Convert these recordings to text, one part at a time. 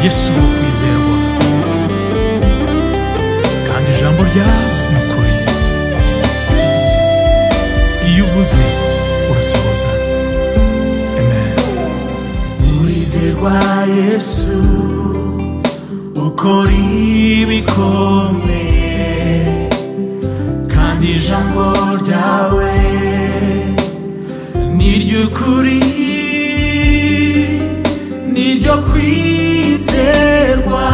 yesu wo kwizerwa kandi ijambo ryawe ni ukuri iyo uvuze urasohoza amen urizerwa yesu ukora ibikomeye kandi ijambo ryawe ni ry'ukuri ni ryo kwizerwa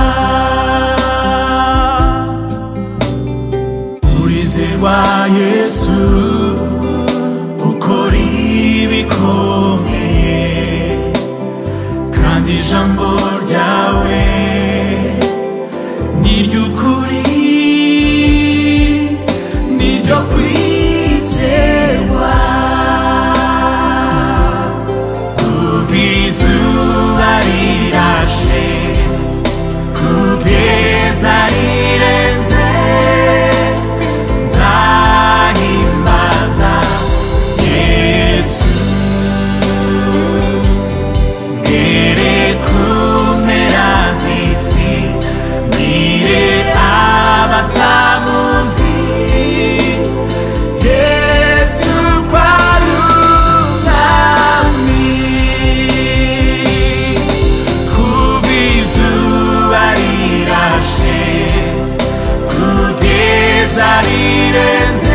urizerwa yesu ukora ibikomeye kandi ijambo ryawe ni ry'ukuri ni ryo kwizerwa kuva izuba rirashe kugeza rirenze nzahimbaza yesu Ngere ku mpera z'isi mbwire abatamuzi yesu ko ari umwami kuva izuba rirashe kugeza rirenze